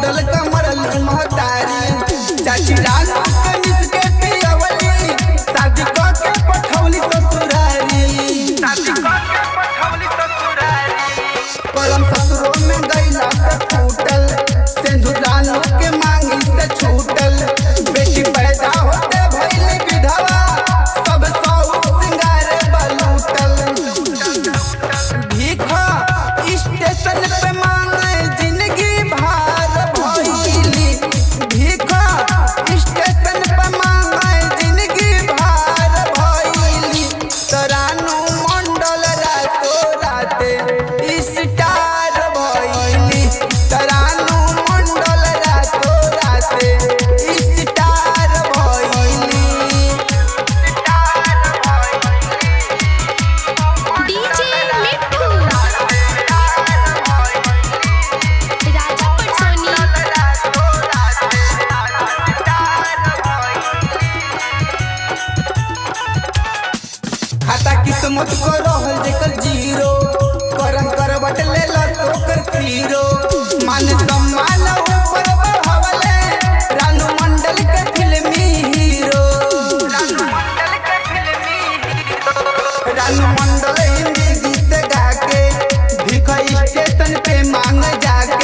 छूटल कमरली महतारी चाची रानू के मिस के पियवली शादी क के पठौली ससुरारी परम ससुरो में गईला त छूटल सिंधु रानू के मांगी से छूटल बेटी पैदा होते भइली विधवा सब सौ सिंगार बलूटल भीखा स्टेशन पे मांगे जिंदगी भार भइली भीखा स्टेशन पे मांगे जिंदगी भार भइली तरानू मंडल रातो राते स्टार भइली तरानू मंडल रातो राते स्टार भइली डीजे मिट्ठू राजा पटसोनी खाता किस्मत को रहल जेकर जीरो करम करवट ले ला ओकर पीरो मान सम्मान ऊपर बढ़ावले रानू मंडल के फिल्मी हीरो रानू मंडल हिंदी गीत गा के भिख स्टेशन पे मांग जाके